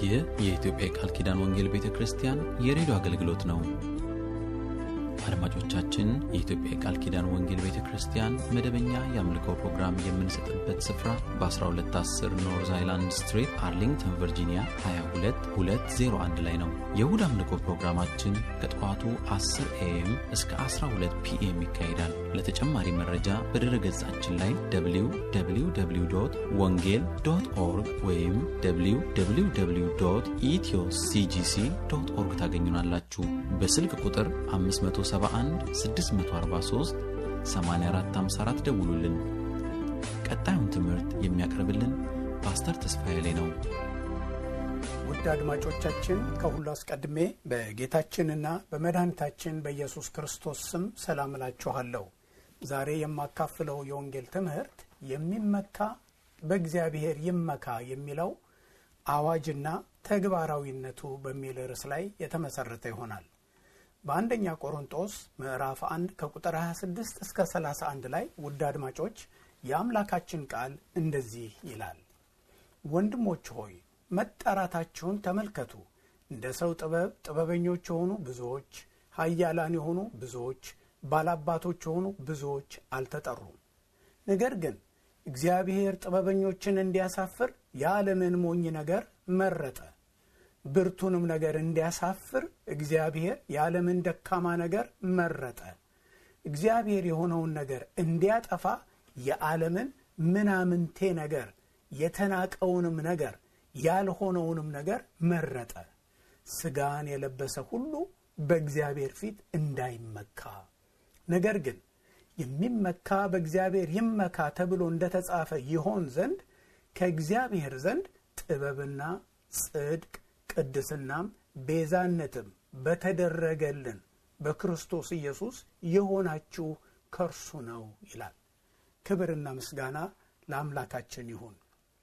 ይህ የኢትዮጵያ የቃል ኪዳን ወንጌል ቤተ ክርስቲያን የሬዲዮ አገልግሎት ነው። አድማጮቻችን፣ የኢትዮጵያ የቃል ኪዳን ወንጌል ቤተ ክርስቲያን መደበኛ የአምልኮ ፕሮግራም የምንሰጥበት ስፍራ በ1210 ኖርዝ አይላንድ ስትሪት አርሊንግተን ቨርጂኒያ 22201 ላይ ነው። የእሁድ አምልኮ ፕሮግራማችን ከጠዋቱ 10 ኤኤም እስከ 12 ፒኤም ይካሄዳል። ለተጨማሪ መረጃ በድረ ገጻችን ላይ www ወንጌል ዶት ኦርግ ወይም www ኢትዮ ሲጂሲ ዶት ኦርግ ታገኙናላችሁ። በስልክ ቁጥር 571 643 8454 ደውሉልን። ቀጣዩን ትምህርት የሚያቀርብልን ፓስተር ተስፋዬ ላይ ነው። ውድ አድማጮቻችን ከሁሉ አስቀድሜ በጌታችንና በመድኃኒታችን በኢየሱስ ክርስቶስ ስም ሰላም እላችኋለሁ። ዛሬ የማካፍለው የወንጌል ትምህርት የሚመካ በእግዚአብሔር ይመካ የሚለው አዋጅና ተግባራዊነቱ በሚል ርዕስ ላይ የተመሰረተ ይሆናል። በአንደኛ ቆሮንጦስ ምዕራፍ 1 ከቁጥር 26 እስከ 31 ላይ ውድ አድማጮች የአምላካችን ቃል እንደዚህ ይላል። ወንድሞች ሆይ መጠራታችሁን ተመልከቱ። እንደ ሰው ጥበብ ጥበበኞች የሆኑ ብዙዎች፣ ኃያላን የሆኑ ብዙዎች፣ ባላባቶች የሆኑ ብዙዎች አልተጠሩም። ነገር ግን እግዚአብሔር ጥበበኞችን እንዲያሳፍር የዓለምን ሞኝ ነገር መረጠ። ብርቱንም ነገር እንዲያሳፍር እግዚአብሔር የዓለምን ደካማ ነገር መረጠ። እግዚአብሔር የሆነውን ነገር እንዲያጠፋ የዓለምን ምናምንቴ ነገር የተናቀውንም ነገር ያልሆነውንም ነገር መረጠ። ሥጋን የለበሰ ሁሉ በእግዚአብሔር ፊት እንዳይመካ፣ ነገር ግን የሚመካ በእግዚአብሔር ይመካ ተብሎ እንደተጻፈ ይሆን ዘንድ ከእግዚአብሔር ዘንድ ጥበብና ጽድቅ ቅድስናም ቤዛነትም በተደረገልን በክርስቶስ ኢየሱስ የሆናችሁ ከእርሱ ነው ይላል። ክብርና ምስጋና ለአምላካችን ይሁን።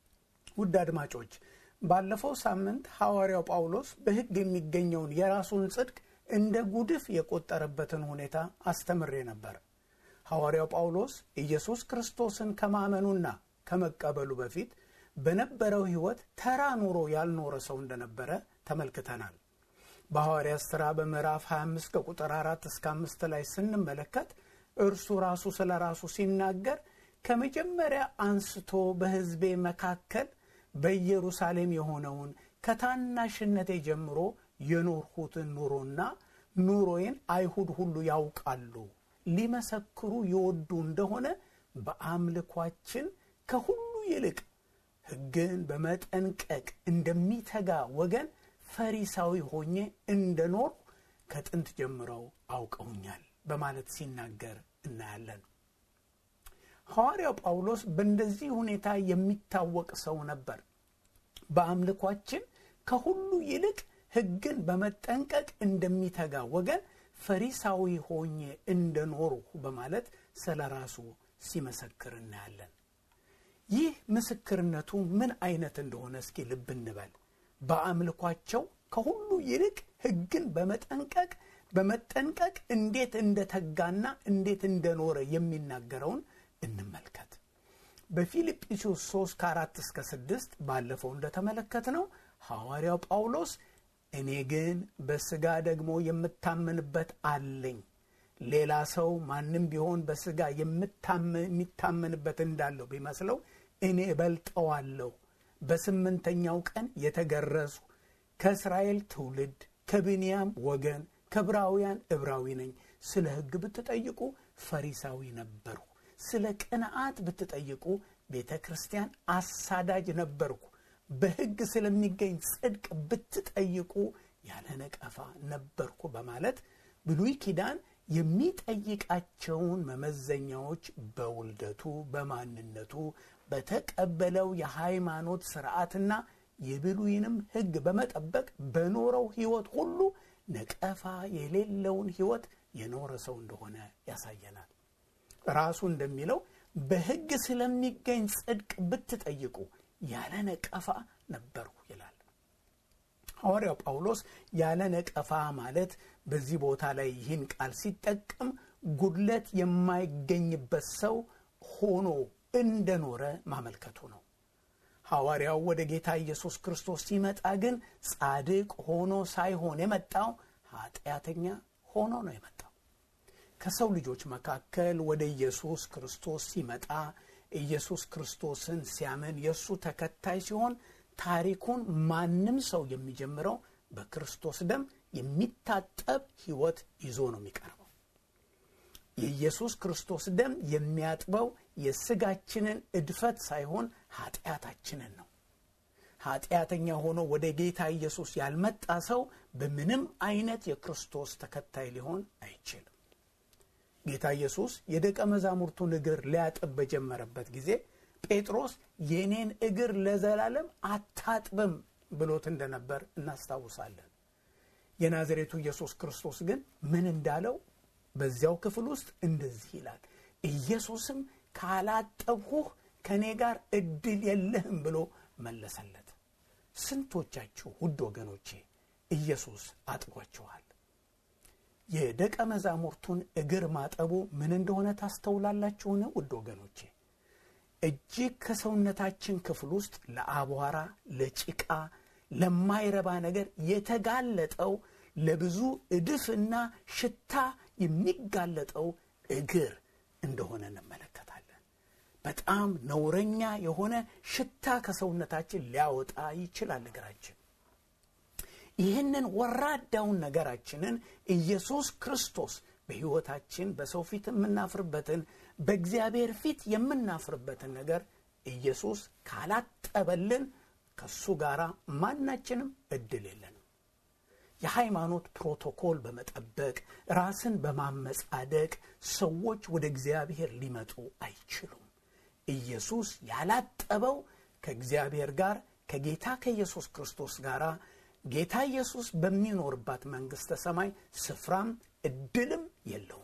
ውድ አድማጮች ባለፈው ሳምንት ሐዋርያው ጳውሎስ በሕግ የሚገኘውን የራሱን ጽድቅ እንደ ጉድፍ የቆጠረበትን ሁኔታ አስተምሬ ነበር። ሐዋርያው ጳውሎስ ኢየሱስ ክርስቶስን ከማመኑና ከመቀበሉ በፊት በነበረው ሕይወት ተራ ኑሮ ያልኖረ ሰው እንደነበረ ተመልክተናል። በሐዋርያት ሥራ በምዕራፍ 25 ከቁጥር 4 እስከ 5 ላይ ስንመለከት እርሱ ራሱ ስለ ራሱ ሲናገር ከመጀመሪያ አንስቶ በሕዝቤ መካከል በኢየሩሳሌም የሆነውን ከታናሽነቴ ጀምሮ የኖርሁትን ኑሮና ኑሮዬን አይሁድ ሁሉ ያውቃሉ፣ ሊመሰክሩ ይወዱ እንደሆነ በአምልኳችን ከሁሉ ይልቅ ሕግን በመጠንቀቅ እንደሚተጋ ወገን ፈሪሳዊ ሆኜ እንደኖርሁ ከጥንት ጀምረው አውቀውኛል በማለት ሲናገር እናያለን። ሐዋርያው ጳውሎስ በእንደዚህ ሁኔታ የሚታወቅ ሰው ነበር። በአምልኳችን ከሁሉ ይልቅ ሕግን በመጠንቀቅ እንደሚተጋ ወገን ፈሪሳዊ ሆኜ እንደኖርሁ በማለት ስለ ራሱ ሲመሰክር እናያለን። ይህ ምስክርነቱ ምን አይነት እንደሆነ እስኪ ልብ እንበል። በአምልኳቸው ከሁሉ ይልቅ ሕግን በመጠንቀቅ በመጠንቀቅ እንዴት እንደተጋና እንዴት እንደኖረ የሚናገረውን እንመልከት። በፊልጵስዩስ 3 ከ4 እስከ 6 ባለፈው እንደተመለከትነው ሐዋርያው ጳውሎስ እኔ ግን በሥጋ ደግሞ የምታመንበት አለኝ ሌላ ሰው ማንም ቢሆን በሥጋ የሚታመንበት እንዳለው ቢመስለው እኔ እበልጠዋለሁ። በስምንተኛው ቀን የተገረዙ ከእስራኤል ትውልድ ከብንያም ወገን ከዕብራውያን ዕብራዊ ነኝ። ስለ ሕግ ብትጠይቁ ፈሪሳዊ ነበርሁ። ስለ ቅንዓት ብትጠይቁ ቤተ ክርስቲያን አሳዳጅ ነበርኩ። በሕግ ስለሚገኝ ጽድቅ ብትጠይቁ ያለ ነቀፋ ነበርኩ በማለት ብሉይ ኪዳን የሚጠይቃቸውን መመዘኛዎች በውልደቱ፣ በማንነቱ፣ በተቀበለው የሃይማኖት ስርዓትና የብሉይንም ሕግ በመጠበቅ በኖረው ሕይወት ሁሉ ነቀፋ የሌለውን ሕይወት የኖረ ሰው እንደሆነ ያሳየናል። ራሱ እንደሚለው በሕግ ስለሚገኝ ጽድቅ ብትጠይቁ ያለ ነቀፋ ነበርሁ ይላል። ሐዋርያው ጳውሎስ ያለ ነቀፋ ማለት በዚህ ቦታ ላይ ይህን ቃል ሲጠቀም ጉድለት የማይገኝበት ሰው ሆኖ እንደኖረ ማመልከቱ ነው። ሐዋርያው ወደ ጌታ ኢየሱስ ክርስቶስ ሲመጣ ግን ጻድቅ ሆኖ ሳይሆን የመጣው ኃጢአተኛ ሆኖ ነው የመጣው። ከሰው ልጆች መካከል ወደ ኢየሱስ ክርስቶስ ሲመጣ ኢየሱስ ክርስቶስን ሲያምን የእሱ ተከታይ ሲሆን ታሪኩን ማንም ሰው የሚጀምረው በክርስቶስ ደም የሚታጠብ ሕይወት ይዞ ነው የሚቀርበው። የኢየሱስ ክርስቶስ ደም የሚያጥበው የሥጋችንን እድፈት ሳይሆን ኃጢአታችንን ነው። ኃጢአተኛ ሆኖ ወደ ጌታ ኢየሱስ ያልመጣ ሰው በምንም አይነት የክርስቶስ ተከታይ ሊሆን አይችልም። ጌታ ኢየሱስ የደቀ መዛሙርቱን እግር ሊያጥብ በጀመረበት ጊዜ ጴጥሮስ የኔን እግር ለዘላለም አታጥብም ብሎት እንደነበር እናስታውሳለን። የናዝሬቱ ኢየሱስ ክርስቶስ ግን ምን እንዳለው በዚያው ክፍል ውስጥ እንደዚህ ይላል። ኢየሱስም ካላጠብሁህ ከእኔ ጋር እድል የለህም ብሎ መለሰለት። ስንቶቻችሁ ውድ ወገኖቼ ኢየሱስ አጥቧችኋል? የደቀ መዛሙርቱን እግር ማጠቡ ምን እንደሆነ ታስተውላላችሁን? ውድ ወገኖቼ እጅግ ከሰውነታችን ክፍል ውስጥ ለአቧራ፣ ለጭቃ፣ ለማይረባ ነገር የተጋለጠው ለብዙ እድፍና ሽታ የሚጋለጠው እግር እንደሆነ እንመለከታለን። በጣም ነውረኛ የሆነ ሽታ ከሰውነታችን ሊያወጣ ይችላል እግራችን። ይህንን ወራዳውን ነገራችንን ኢየሱስ ክርስቶስ በሕይወታችን በሰው ፊት የምናፍርበትን በእግዚአብሔር ፊት የምናፍርበትን ነገር ኢየሱስ ካላጠበልን ከእሱ ጋር ማናችንም እድል የለንም። የሃይማኖት ፕሮቶኮል በመጠበቅ ራስን በማመጻደቅ ሰዎች ወደ እግዚአብሔር ሊመጡ አይችሉም። ኢየሱስ ያላጠበው ከእግዚአብሔር ጋር ከጌታ ከኢየሱስ ክርስቶስ ጋር ጌታ ኢየሱስ በሚኖርባት መንግሥተ ሰማይ ስፍራም እድልም የለውም።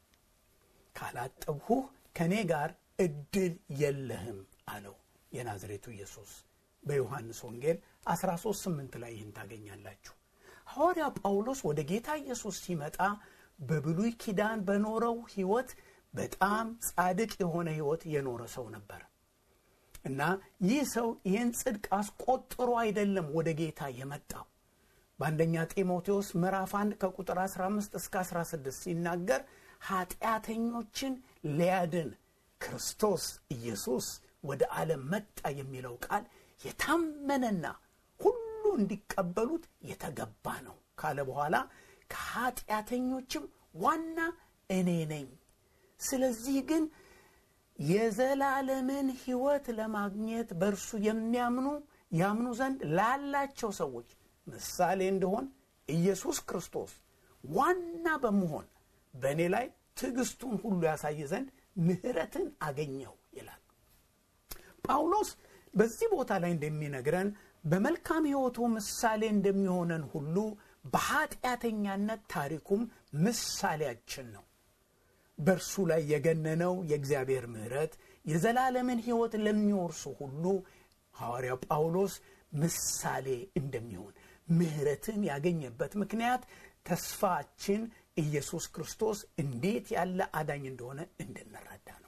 ካላጠብሁህ ከእኔ ጋር እድል የለህም አለው የናዝሬቱ ኢየሱስ። በዮሐንስ ወንጌል 13 8 ላይ ይህን ታገኛላችሁ። ሐዋርያ ጳውሎስ ወደ ጌታ ኢየሱስ ሲመጣ በብሉይ ኪዳን በኖረው ሕይወት በጣም ጻድቅ የሆነ ሕይወት የኖረ ሰው ነበር እና ይህ ሰው ይህን ጽድቅ አስቆጥሮ አይደለም ወደ ጌታ የመጣው። በአንደኛ ጢሞቴዎስ ምዕራፍ 1 ከቁጥር 15 እስከ 16 ሲናገር ኃጢአተኞችን ሊያድን ክርስቶስ ኢየሱስ ወደ ዓለም መጣ የሚለው ቃል የታመነና ሁሉ እንዲቀበሉት የተገባ ነው ካለ በኋላ ከኃጢአተኞችም ዋና እኔ ነኝ። ስለዚህ ግን የዘላለምን ሕይወት ለማግኘት በእርሱ የሚያምኑ ያምኑ ዘንድ ላላቸው ሰዎች ምሳሌ እንደሆን ኢየሱስ ክርስቶስ ዋና በመሆን በእኔ ላይ ትዕግስቱን ሁሉ ያሳይ ዘንድ ምሕረትን አገኘው ይላል ጳውሎስ። በዚህ ቦታ ላይ እንደሚነግረን በመልካም ሕይወቱ ምሳሌ እንደሚሆነን ሁሉ በኃጢአተኛነት ታሪኩም ምሳሌያችን ነው። በእርሱ ላይ የገነነው የእግዚአብሔር ምሕረት የዘላለምን ሕይወት ለሚወርሱ ሁሉ ሐዋርያው ጳውሎስ ምሳሌ እንደሚሆን ምሕረትን ያገኘበት ምክንያት ተስፋችን ኢየሱስ ክርስቶስ እንዴት ያለ አዳኝ እንደሆነ እንድንረዳ ነው።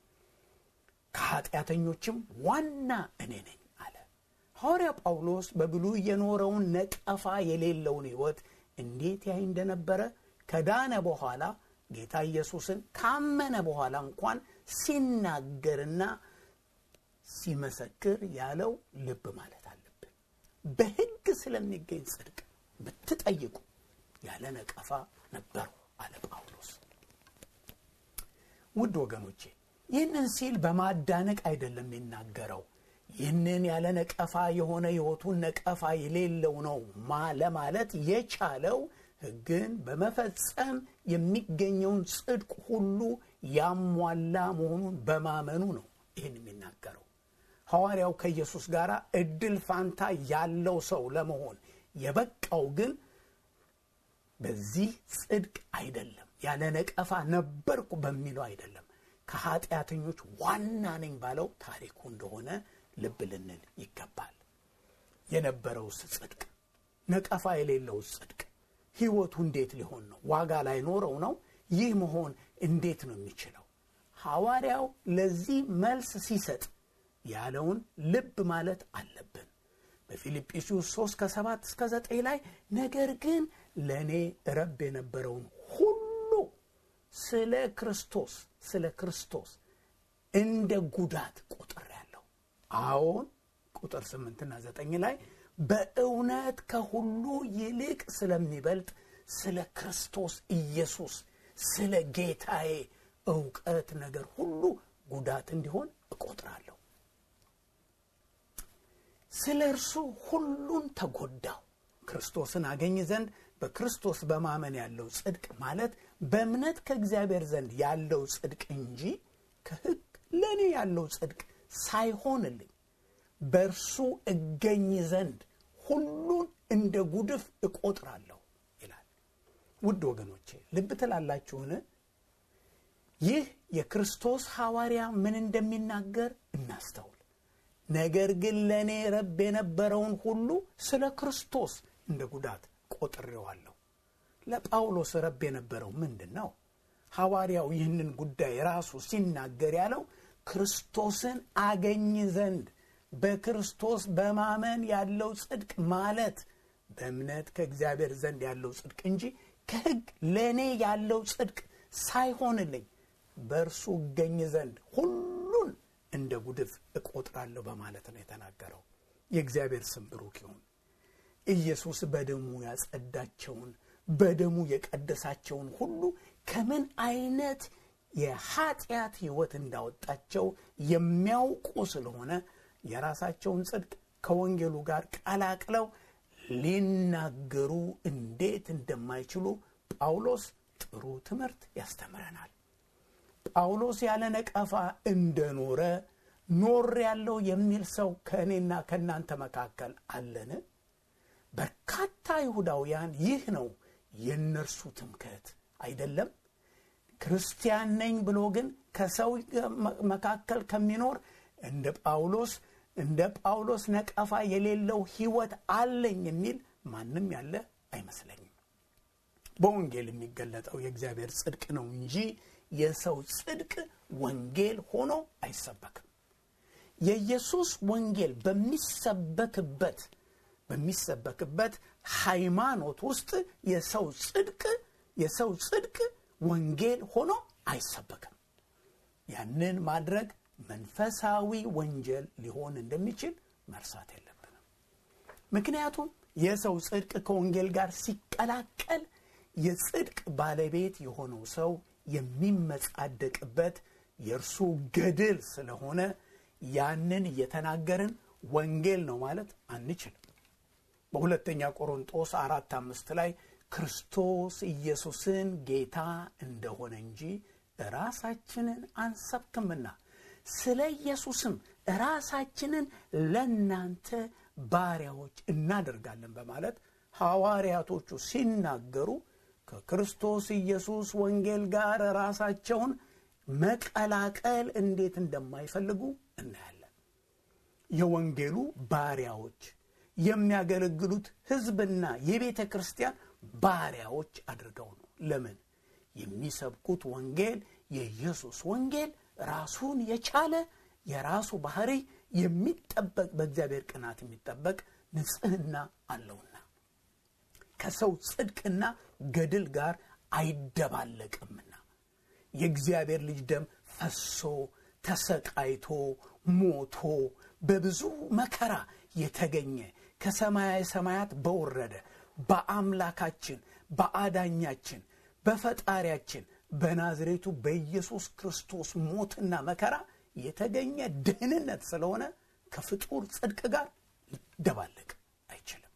ከኃጢአተኞችም ዋና እኔ ነኝ አለ ሐዋርያ ጳውሎስ። በብሉይ የኖረውን ነቀፋ የሌለውን ሕይወት እንዴት ያይ እንደነበረ ከዳነ በኋላ ጌታ ኢየሱስን ካመነ በኋላ እንኳን ሲናገርና ሲመሰክር ያለው ልብ ማለት አለብን። በሕግ ስለሚገኝ ጽድቅ ብትጠይቁ ያለ ነቀፋ ነበሩ አለ ጳውሎስ። ውድ ወገኖቼ ይህንን ሲል በማዳነቅ አይደለም የሚናገረው። ይህንን ያለ ነቀፋ የሆነ ሕይወቱን ነቀፋ የሌለው ነው ለማለት የቻለው ሕግን በመፈጸም የሚገኘውን ጽድቅ ሁሉ ያሟላ መሆኑን በማመኑ ነው ይህን የሚናገረው። ሐዋርያው ከኢየሱስ ጋር እድል ፋንታ ያለው ሰው ለመሆን የበቃው ግን በዚህ ጽድቅ አይደለም፣ ያለ ነቀፋ ነበርኩ በሚለው አይደለም፣ ከኃጢአተኞች ዋና ነኝ ባለው ታሪኩ እንደሆነ ልብ ልንል ይገባል። የነበረውስ ጽድቅ ነቀፋ የሌለውስ ጽድቅ ሕይወቱ እንዴት ሊሆን ነው? ዋጋ ላይኖረው ነው? ይህ መሆን እንዴት ነው የሚችለው? ሐዋርያው ለዚህ መልስ ሲሰጥ ያለውን ልብ ማለት አለብን። በፊልጵስዩስ 3 ከ7 እስከ 9 ላይ ነገር ግን ለእኔ ረብ የነበረውን ሁሉ ስለ ክርስቶስ ስለ ክርስቶስ እንደ ጉዳት ቆጥሬአለሁ። አዎን ቁጥር 8ና 9 ላይ በእውነት ከሁሉ ይልቅ ስለሚበልጥ ስለ ክርስቶስ ኢየሱስ ስለ ጌታዬ እውቀት ነገር ሁሉ ጉዳት እንዲሆን እቆጥራለሁ። ስለ እርሱ ሁሉን ተጎዳው ክርስቶስን አገኝ ዘንድ በክርስቶስ በማመን ያለው ጽድቅ ማለት በእምነት ከእግዚአብሔር ዘንድ ያለው ጽድቅ እንጂ ከሕግ ለእኔ ያለው ጽድቅ ሳይሆንልኝ በእርሱ እገኝ ዘንድ ሁሉን እንደ ጉድፍ እቆጥራለሁ ይላል። ውድ ወገኖቼ ልብ ትላላችሁን? ይህ የክርስቶስ ሐዋርያ ምን እንደሚናገር እናስተውል። ነገር ግን ለእኔ ረብ የነበረውን ሁሉ ስለ ክርስቶስ እንደ ጉዳት ቆጥሬዋለሁ። ለጳውሎስ ረብ የነበረው ምንድን ነው? ሐዋርያው ይህንን ጉዳይ ራሱ ሲናገር ያለው ክርስቶስን አገኝ ዘንድ በክርስቶስ በማመን ያለው ጽድቅ ማለት በእምነት ከእግዚአብሔር ዘንድ ያለው ጽድቅ እንጂ ከሕግ ለእኔ ያለው ጽድቅ ሳይሆንልኝ በእርሱ እገኝ ዘንድ ሁሉን እንደ ጉድፍ እቆጥራለሁ በማለት ነው የተናገረው። የእግዚአብሔር ስም ብሩክ ይሁን። ኢየሱስ በደሙ ያጸዳቸውን በደሙ የቀደሳቸውን ሁሉ ከምን አይነት የኃጢአት ሕይወት እንዳወጣቸው የሚያውቁ ስለሆነ የራሳቸውን ጽድቅ ከወንጌሉ ጋር ቀላቅለው ሊናገሩ እንዴት እንደማይችሉ ጳውሎስ ጥሩ ትምህርት ያስተምረናል። ጳውሎስ ያለ ነቀፋ እንደኖረ ኖር ያለው የሚል ሰው ከእኔና ከእናንተ መካከል አለን? በርካታ ይሁዳውያን ይህ ነው የእነርሱ ትምክህት አይደለም። ክርስቲያን ነኝ ብሎ ግን ከሰው መካከል ከሚኖር እንደ ጳውሎስ እንደ ጳውሎስ ነቀፋ የሌለው ሕይወት አለኝ የሚል ማንም ያለ አይመስለኝም። በወንጌል የሚገለጠው የእግዚአብሔር ጽድቅ ነው እንጂ የሰው ጽድቅ ወንጌል ሆኖ አይሰበክም። የኢየሱስ ወንጌል በሚሰበክበት በሚሰበክበት ሃይማኖት ውስጥ የሰው ጽድቅ የሰው ጽድቅ ወንጌል ሆኖ አይሰበክም። ያንን ማድረግ መንፈሳዊ ወንጀል ሊሆን እንደሚችል መርሳት የለብንም። ምክንያቱም የሰው ጽድቅ ከወንጌል ጋር ሲቀላቀል የጽድቅ ባለቤት የሆነው ሰው የሚመጻደቅበት የእርሱ ገድል ስለሆነ ያንን እየተናገርን ወንጌል ነው ማለት አንችልም። በሁለተኛ ቆሮንጦስ አራት አምስት ላይ ክርስቶስ ኢየሱስን ጌታ እንደሆነ እንጂ ራሳችንን አንሰብክምና ስለ ኢየሱስም ራሳችንን ለእናንተ ባሪያዎች እናደርጋለን በማለት ሐዋርያቶቹ ሲናገሩ ከክርስቶስ ኢየሱስ ወንጌል ጋር ራሳቸውን መቀላቀል እንዴት እንደማይፈልጉ እናያለን። የወንጌሉ ባሪያዎች የሚያገለግሉት ሕዝብና የቤተ ክርስቲያን ባሪያዎች አድርገው ነው። ለምን? የሚሰብኩት ወንጌል የኢየሱስ ወንጌል ራሱን የቻለ የራሱ ባህሪ የሚጠበቅ በእግዚአብሔር ቅናት የሚጠበቅ ንጽሕና አለውና ከሰው ጽድቅና ገድል ጋር አይደባለቅምና የእግዚአብሔር ልጅ ደም ፈሶ ተሰቃይቶ ሞቶ በብዙ መከራ የተገኘ ከሰማያዊ ሰማያት በወረደ በአምላካችን በአዳኛችን በፈጣሪያችን በናዝሬቱ በኢየሱስ ክርስቶስ ሞትና መከራ የተገኘ ደህንነት ስለሆነ ከፍጡር ጽድቅ ጋር ሊደባለቅ አይችልም።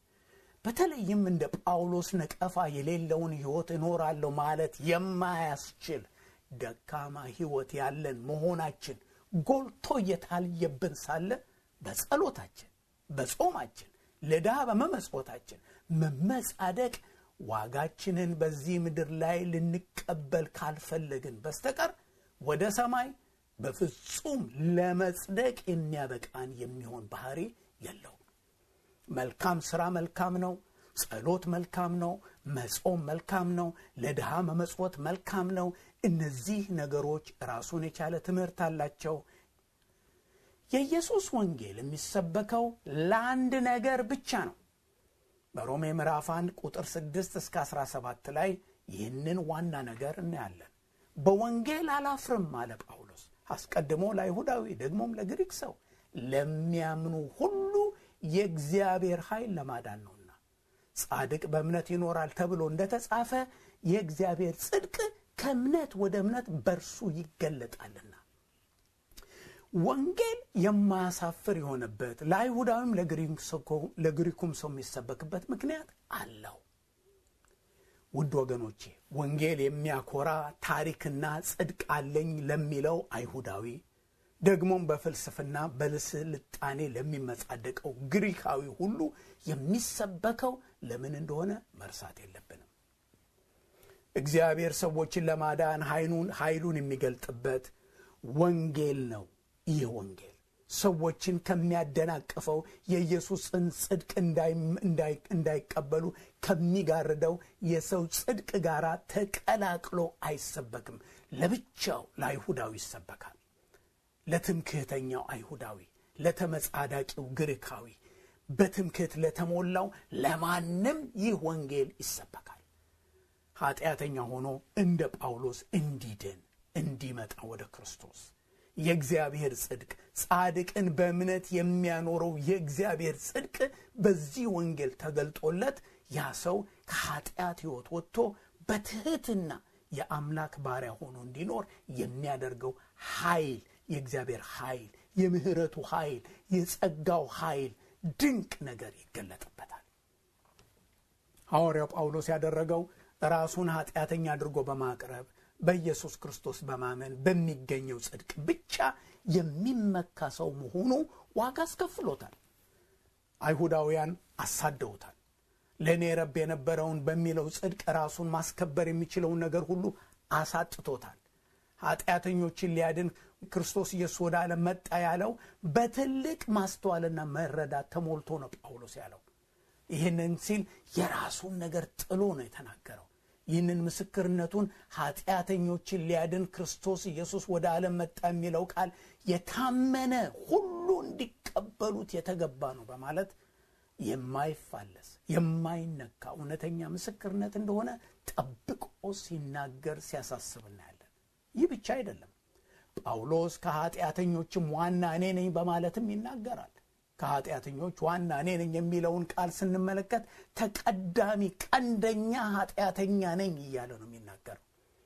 በተለይም እንደ ጳውሎስ ነቀፋ የሌለውን ሕይወት እኖራለሁ ማለት የማያስችል ደካማ ሕይወት ያለን መሆናችን ጎልቶ እየታየብን ሳለ በጸሎታችን፣ በጾማችን፣ ለድሃ በመመጽወታችን መመጻደቅ ዋጋችንን በዚህ ምድር ላይ ልንቀበል ካልፈለግን በስተቀር ወደ ሰማይ በፍጹም ለመጽደቅ የሚያበቃን የሚሆን ባህሪ የለውም። መልካም ሥራ መልካም ነው። ጸሎት መልካም ነው። መጾም መልካም ነው። ለድሃ መመጽወት መልካም ነው። እነዚህ ነገሮች ራሱን የቻለ ትምህርት አላቸው። የኢየሱስ ወንጌል የሚሰበከው ለአንድ ነገር ብቻ ነው። በሮሜ ምዕራፍ 1 ቁጥር 6 እስከ 17 ላይ ይህንን ዋና ነገር እናያለን። በወንጌል አላፍርም አለ ጳውሎስ። አስቀድሞ ለአይሁዳዊ ደግሞም ለግሪክ ሰው ለሚያምኑ ሁሉ የእግዚአብሔር ኃይል ለማዳን ነውና ጻድቅ በእምነት ይኖራል ተብሎ እንደተጻፈ የእግዚአብሔር ጽድቅ ከእምነት ወደ እምነት በርሱ ይገለጣልና። ወንጌል የማያሳፍር የሆነበት ለአይሁዳዊም ለግሪኩም ሰው የሚሰበክበት ምክንያት አለው። ውድ ወገኖቼ ወንጌል የሚያኮራ ታሪክና ጽድቅ አለኝ ለሚለው አይሁዳዊ ደግሞም በፍልስፍና በስልጣኔ ለሚመጻደቀው ግሪካዊ ሁሉ የሚሰበከው ለምን እንደሆነ መርሳት የለብንም። እግዚአብሔር ሰዎችን ለማዳን ኃይሉን የሚገልጥበት ወንጌል ነው። ይህ ወንጌል ሰዎችን ከሚያደናቅፈው የኢየሱስን ጽድቅ እንዳይቀበሉ ከሚጋርደው የሰው ጽድቅ ጋር ተቀላቅሎ አይሰበክም። ለብቻው ለአይሁዳዊ ይሰበካል። ለትምክህተኛው አይሁዳዊ፣ ለተመጻዳቂው ግሪካዊ፣ በትምክህት ለተሞላው ለማንም ይህ ወንጌል ይሰበካል። ኃጢአተኛ ሆኖ እንደ ጳውሎስ እንዲድን እንዲመጣ ወደ ክርስቶስ የእግዚአብሔር ጽድቅ ጻድቅን በእምነት የሚያኖረው የእግዚአብሔር ጽድቅ በዚህ ወንጌል ተገልጦለት ያ ሰው ከኃጢአት ሕይወት ወጥቶ በትሕትና የአምላክ ባሪያ ሆኖ እንዲኖር የሚያደርገው ኃይል የእግዚአብሔር ኃይል፣ የምህረቱ ኃይል፣ የጸጋው ኃይል ድንቅ ነገር ይገለጥበታል። ሐዋርያው ጳውሎስ ያደረገው ራሱን ኃጢአተኛ አድርጎ በማቅረብ በኢየሱስ ክርስቶስ በማመን በሚገኘው ጽድቅ ብቻ የሚመካ ሰው መሆኑ ዋጋ አስከፍሎታል። አይሁዳውያን አሳደውታል። ለእኔ ረብ የነበረውን በሚለው ጽድቅ ራሱን ማስከበር የሚችለውን ነገር ሁሉ አሳጥቶታል። ኃጢአተኞችን ሊያድን ክርስቶስ ኢየሱስ ወደ ዓለም መጣ ያለው በትልቅ ማስተዋልና መረዳት ተሞልቶ ነው ጳውሎስ ያለው። ይህንን ሲል የራሱን ነገር ጥሎ ነው የተናገረው። ይህንን ምስክርነቱን ኃጢአተኞችን ሊያድን ክርስቶስ ኢየሱስ ወደ ዓለም መጣ የሚለው ቃል የታመነ ሁሉ እንዲቀበሉት የተገባ ነው በማለት የማይፋለስ የማይነካ እውነተኛ ምስክርነት እንደሆነ ጠብቆ ሲናገር ሲያሳስብ እናያለን። ይህ ብቻ አይደለም። ጳውሎስ ከኃጢአተኞችም ዋና እኔ ነኝ በማለትም ይናገራል። ከኃጢአተኞች ዋና እኔ ነኝ የሚለውን ቃል ስንመለከት ተቀዳሚ ቀንደኛ ኃጢአተኛ ነኝ እያለ ነው የሚናገረው።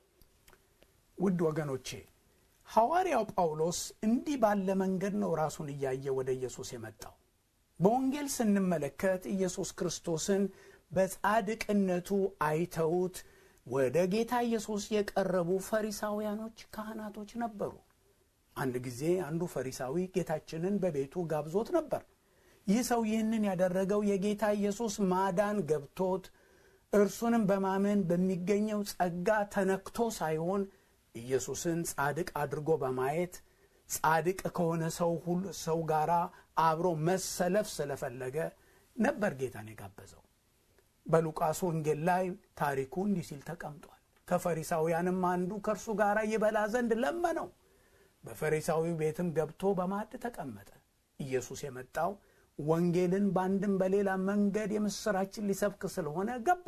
ውድ ወገኖቼ ሐዋርያው ጳውሎስ እንዲህ ባለ መንገድ ነው ራሱን እያየ ወደ ኢየሱስ የመጣው። በወንጌል ስንመለከት ኢየሱስ ክርስቶስን በጻድቅነቱ አይተውት ወደ ጌታ ኢየሱስ የቀረቡ ፈሪሳውያኖች፣ ካህናቶች ነበሩ። አንድ ጊዜ አንዱ ፈሪሳዊ ጌታችንን በቤቱ ጋብዞት ነበር። ይህ ሰው ይህንን ያደረገው የጌታ ኢየሱስ ማዳን ገብቶት እርሱንም በማመን በሚገኘው ጸጋ ተነክቶ ሳይሆን ኢየሱስን ጻድቅ አድርጎ በማየት ጻድቅ ከሆነ ሰው ሁሉ ሰው ጋር አብሮ መሰለፍ ስለፈለገ ነበር ጌታን የጋበዘው። በሉቃስ ወንጌል ላይ ታሪኩ እንዲህ ሲል ተቀምጧል። ከፈሪሳውያንም አንዱ ከእርሱ ጋር ይበላ ዘንድ ለመነው። በፈሪሳዊ ቤትም ገብቶ በማዕድ ተቀመጠ። ኢየሱስ የመጣው ወንጌልን በአንድም በሌላ መንገድ የምሥራችን ሊሰብክ ስለሆነ ገባ።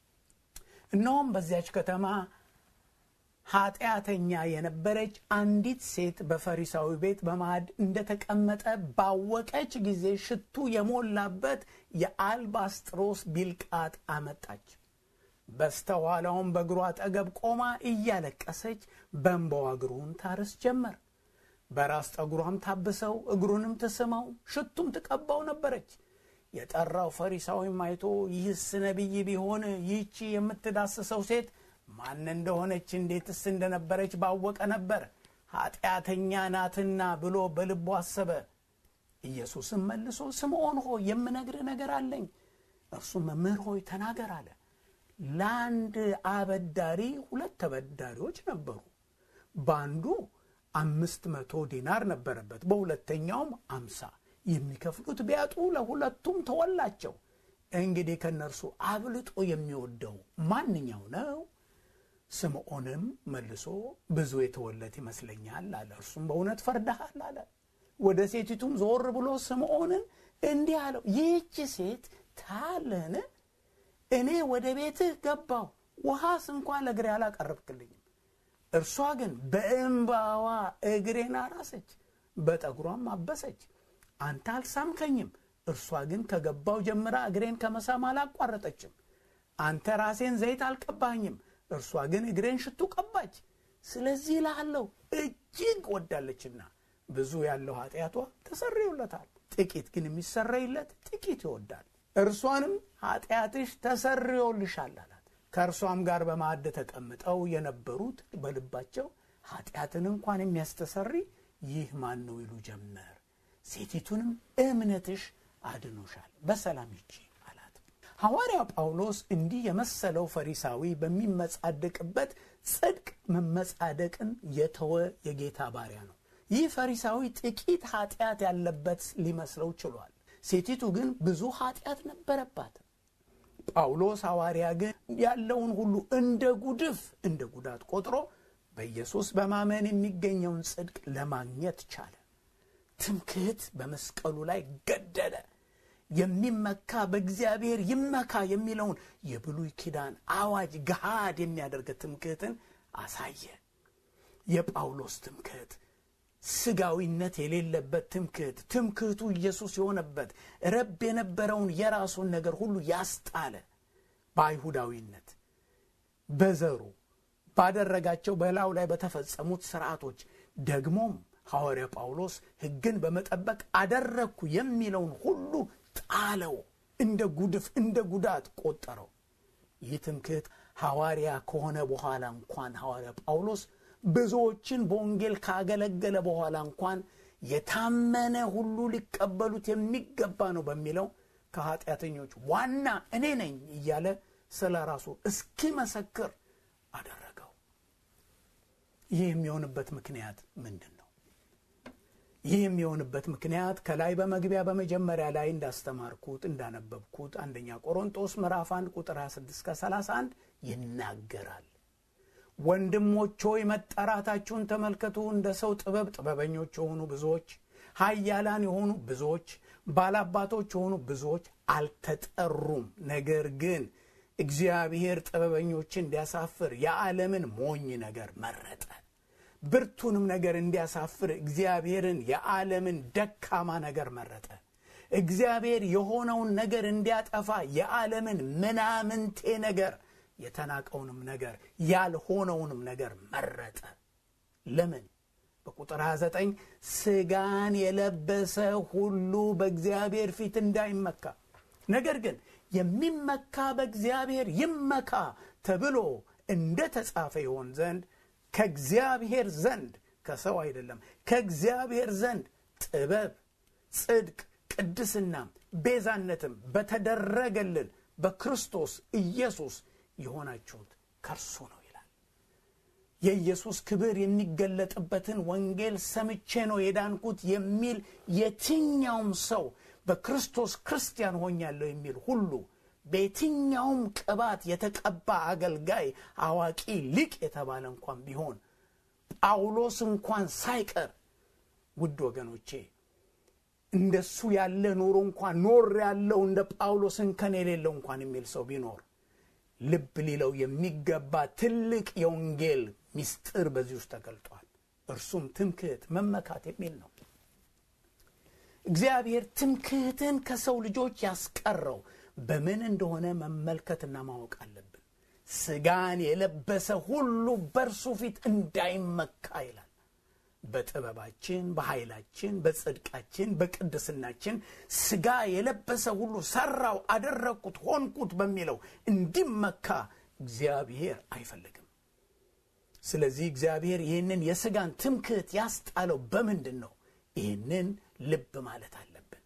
እነሆም በዚያች ከተማ ኃጢአተኛ የነበረች አንዲት ሴት በፈሪሳዊ ቤት በማዕድ እንደተቀመጠ ባወቀች ጊዜ ሽቱ የሞላበት የአልባስጥሮስ ቢልቃጥ አመጣች። በስተኋላውም በእግሩ አጠገብ ቆማ እያለቀሰች በእንባዋ እግሩን ታርስ ጀመር። በራስ ጠጉሯም ታብሰው እግሩንም ትስመው ሽቱም ትቀባው ነበረች። የጠራው ፈሪሳዊም አይቶ ይህስ ነቢይ ቢሆን ይህቺ የምትዳስሰው ሴት ማን እንደሆነች እንዴትስ እንደነበረች ባወቀ ነበር፣ ኃጢአተኛ ናትና ብሎ በልቡ አሰበ። ኢየሱስም መልሶ ስምዖን ሆይ የምነግርህ ነገር አለኝ። እርሱም መምህር ሆይ ተናገር አለ። ለአንድ አበዳሪ ሁለት ተበዳሪዎች ነበሩ። በአንዱ አምስት መቶ ዲናር ነበረበት፣ በሁለተኛውም አምሳ የሚከፍሉት ቢያጡ ለሁለቱም ተወላቸው። እንግዲህ ከእነርሱ አብልጦ የሚወደው ማንኛው ነው? ስምዖንም መልሶ ብዙ የተወለት ይመስለኛል አለ። እርሱም በእውነት ፈርደሃል አለ። ወደ ሴቲቱም ዞር ብሎ ስምዖንን እንዲህ አለው፣ ይህች ሴት ታለህን? እኔ ወደ ቤትህ ገባሁ፣ ውሃስ እንኳን ለእግሬ አላቀረብክልኝም። እርሷ ግን በእንባዋ እግሬን አራሰች፣ በጠጉሯም አበሰች። አንተ አልሳምከኝም። እርሷ ግን ከገባው ጀምራ እግሬን ከመሳም አላቋረጠችም። አንተ ራሴን ዘይት አልቀባኝም። እርሷ ግን እግሬን ሽቱ ቀባች። ስለዚህ እልሃለሁ እጅግ ወዳለችና ብዙ ያለው ኃጢአቷ ተሰርዮለታል፣ ጥቂት ግን የሚሰረይለት ጥቂት ይወዳል። እርሷንም ኃጢአትሽ ተሰርዮልሻል አላት። ከእርሷም ጋር በማዕድ ተቀምጠው የነበሩት በልባቸው ኃጢአትን እንኳን የሚያስተሰሪ ይህ ማን ነው ይሉ ጀመር። ሴቲቱንም እምነትሽ አድኖሻል፣ በሰላም ሂጂ አላት። ሐዋርያው ጳውሎስ እንዲህ የመሰለው ፈሪሳዊ በሚመጻደቅበት ጽድቅ መመጻደቅን የተወ የጌታ ባሪያ ነው። ይህ ፈሪሳዊ ጥቂት ኃጢአት ያለበት ሊመስለው ችሏል። ሴቲቱ ግን ብዙ ኃጢአት ነበረባት። ጳውሎስ ሐዋርያ ግን ያለውን ሁሉ እንደ ጉድፍ እንደ ጉዳት ቆጥሮ በኢየሱስ በማመን የሚገኘውን ጽድቅ ለማግኘት ቻለ። ትምክህት በመስቀሉ ላይ ገደለ። የሚመካ በእግዚአብሔር ይመካ የሚለውን የብሉይ ኪዳን አዋጅ ገሃድ የሚያደርግ ትምክህትን አሳየ። የጳውሎስ ትምክህት ስጋዊነት የሌለበት ትምክህት፣ ትምክህቱ ኢየሱስ የሆነበት ረብ የነበረውን የራሱን ነገር ሁሉ ያስጣለ በአይሁዳዊነት በዘሩ ባደረጋቸው በላዩ ላይ በተፈጸሙት ስርዓቶች ደግሞም ሐዋርያ ጳውሎስ ሕግን በመጠበቅ አደረግኩ የሚለውን ሁሉ ጣለው። እንደ ጉድፍ እንደ ጉዳት ቆጠረው። ይህ ትምክህት ሐዋርያ ከሆነ በኋላ እንኳን ሐዋርያ ጳውሎስ ብዙዎችን በወንጌል ካገለገለ በኋላ እንኳን የታመነ ሁሉ ሊቀበሉት የሚገባ ነው በሚለው ከኃጢአተኞች ዋና እኔ ነኝ እያለ ስለ ራሱ እስኪመሰክር አደረገው። ይህ የሚሆንበት ምክንያት ምንድን ነው? ይህ የሚሆንበት ምክንያት ከላይ በመግቢያ በመጀመሪያ ላይ እንዳስተማርኩት እንዳነበብኩት አንደኛ ቆሮንጦስ ምዕራፍ 1 ቁጥር 26 ከ31 ይናገራል። ወንድሞች ሆይ መጠራታችሁን ተመልከቱ። እንደ ሰው ጥበብ ጥበበኞች የሆኑ ብዙዎች፣ ኃያላን የሆኑ ብዙዎች፣ ባላባቶች የሆኑ ብዙዎች አልተጠሩም። ነገር ግን እግዚአብሔር ጥበበኞችን እንዲያሳፍር የዓለምን ሞኝ ነገር መረጠ። ብርቱንም ነገር እንዲያሳፍር እግዚአብሔርን የዓለምን ደካማ ነገር መረጠ። እግዚአብሔር የሆነውን ነገር እንዲያጠፋ የዓለምን ምናምንቴ ነገር የተናቀውንም ነገር ያልሆነውንም ነገር መረጠ። ለምን? በቁጥር 29 ሥጋን የለበሰ ሁሉ በእግዚአብሔር ፊት እንዳይመካ ነገር ግን የሚመካ በእግዚአብሔር ይመካ ተብሎ እንደ ተጻፈ ይሆን ዘንድ ከእግዚአብሔር ዘንድ ከሰው አይደለም፣ ከእግዚአብሔር ዘንድ ጥበብ፣ ጽድቅ፣ ቅድስናም ቤዛነትም በተደረገልን በክርስቶስ ኢየሱስ የሆናችሁት ከእርሱ ነው ይላል። የኢየሱስ ክብር የሚገለጥበትን ወንጌል ሰምቼ ነው የዳንኩት የሚል የትኛውም ሰው በክርስቶስ ክርስቲያን ሆኛለሁ የሚል ሁሉ በየትኛውም ቅባት የተቀባ አገልጋይ፣ አዋቂ፣ ሊቅ የተባለ እንኳን ቢሆን ጳውሎስ እንኳን ሳይቀር ውድ ወገኖቼ እንደሱ ያለ ኑሮ እንኳን ኖር ያለው እንደ ጳውሎስ እንከን የሌለው እንኳን የሚል ሰው ቢኖር ልብ ሊለው የሚገባ ትልቅ የወንጌል ምስጢር በዚህ ውስጥ ተገልጧል። እርሱም ትምክህት፣ መመካት የሚል ነው። እግዚአብሔር ትምክህትን ከሰው ልጆች ያስቀረው በምን እንደሆነ መመልከትና ማወቅ አለብን። ሥጋን የለበሰ ሁሉ በእርሱ ፊት እንዳይመካ ይላል። በጥበባችን፣ በኃይላችን፣ በጽድቃችን፣ በቅድስናችን ሥጋ የለበሰ ሁሉ ሰራው፣ አደረግኩት፣ ሆንኩት በሚለው እንዲመካ እግዚአብሔር አይፈልግም። ስለዚህ እግዚአብሔር ይህንን የሥጋን ትምክህት ያስጣለው በምንድን ነው? ይህንን ልብ ማለት አለብን።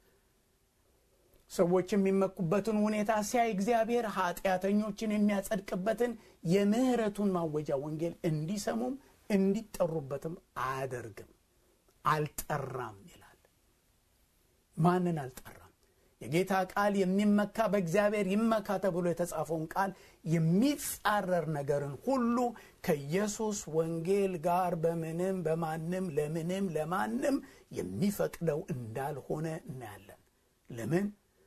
ሰዎች የሚመኩበትን ሁኔታ ሲያይ እግዚአብሔር ኃጢአተኞችን የሚያጸድቅበትን የምህረቱን ማወጃ ወንጌል እንዲሰሙም እንዲጠሩበትም አያደርግም። አልጠራም ይላል። ማንን አልጠራም? የጌታ ቃል የሚመካ በእግዚአብሔር ይመካ ተብሎ የተጻፈውን ቃል የሚጻረር ነገርን ሁሉ ከኢየሱስ ወንጌል ጋር በምንም በማንም ለምንም ለማንም የሚፈቅደው እንዳልሆነ እናያለን። ለምን?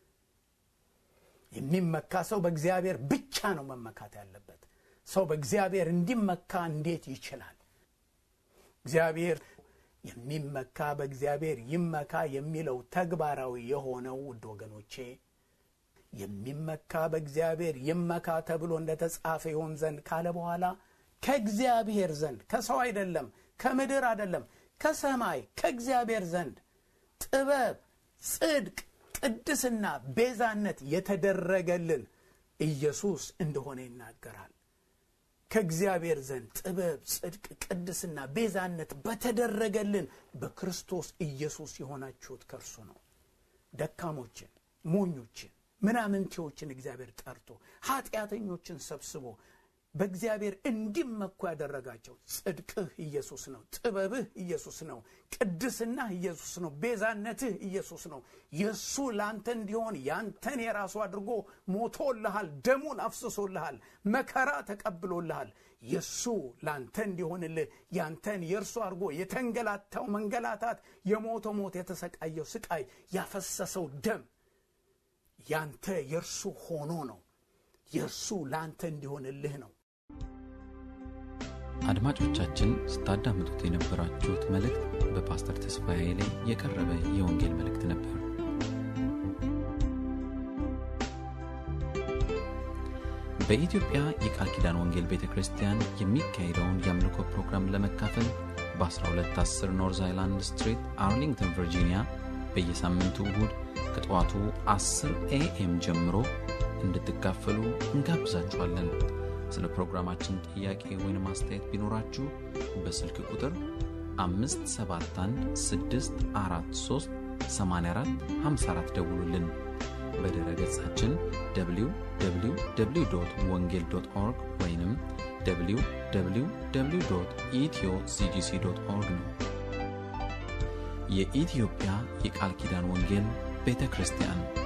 የሚመካ ሰው በእግዚአብሔር ብቻ ነው መመካት ያለበት። ሰው በእግዚአብሔር እንዲመካ እንዴት ይችላል? እግዚአብሔር የሚመካ በእግዚአብሔር ይመካ የሚለው ተግባራዊ የሆነው ውድ ወገኖቼ የሚመካ በእግዚአብሔር ይመካ ተብሎ እንደተጻፈ ይሆን ዘንድ ካለ በኋላ ከእግዚአብሔር ዘንድ ከሰው አይደለም፣ ከምድር አይደለም፣ ከሰማይ ከእግዚአብሔር ዘንድ ጥበብ፣ ጽድቅ፣ ቅድስና፣ ቤዛነት የተደረገልን ኢየሱስ እንደሆነ ይናገራል። ከእግዚአብሔር ዘንድ ጥበብ፣ ጽድቅ፣ ቅድስና፣ ቤዛነት በተደረገልን በክርስቶስ ኢየሱስ የሆናችሁት ከእርሱ ነው። ደካሞችን፣ ሞኞችን፣ ምናምንቴዎችን እግዚአብሔር ጠርቶ ኃጢአተኞችን ሰብስቦ በእግዚአብሔር እንዲመኩ ያደረጋቸው ጽድቅህ ኢየሱስ ነው። ጥበብህ ኢየሱስ ነው። ቅድስናህ ኢየሱስ ነው። ቤዛነትህ ኢየሱስ ነው። የእሱ ለአንተ እንዲሆን ያንተን የራሱ አድርጎ ሞቶልሃል። ደሙን አፍስሶልሃል። መከራ ተቀብሎልሃል። የእሱ ለአንተ እንዲሆንልህ ያንተን የእርሱ አድርጎ የተንገላታው መንገላታት፣ የሞተው ሞት፣ የተሰቃየው ስቃይ፣ ያፈሰሰው ደም ያንተ የእርሱ ሆኖ ነው። የእርሱ ለአንተ እንዲሆንልህ ነው። አድማጮቻችን ስታዳምጡት የነበራችሁት መልእክት በፓስተር ተስፋዬ ኃይሌ የቀረበ የወንጌል መልእክት ነበር። በኢትዮጵያ የቃል ኪዳን ወንጌል ቤተ ክርስቲያን የሚካሄደውን የአምልኮ ፕሮግራም ለመካፈል በ1210 ኖርዝ አይላንድ ስትሪት አርሊንግተን ቨርጂኒያ በየሳምንቱ እሁድ ከጠዋቱ 10 ኤኤም ጀምሮ እንድትካፈሉ እንጋብዛችኋለን። ስለ ፕሮግራማችን ጥያቄ ወይም አስተያየት ቢኖራችሁ በስልክ ቁጥር 571 ደውሉልን። በድረ ገጻችን www ወንጌል ኦርግ ወይም www ኢትዮ ሲጂሲ ኦርግ ነው። የኢትዮጵያ የቃል ኪዳን ወንጌል ቤተ ክርስቲያን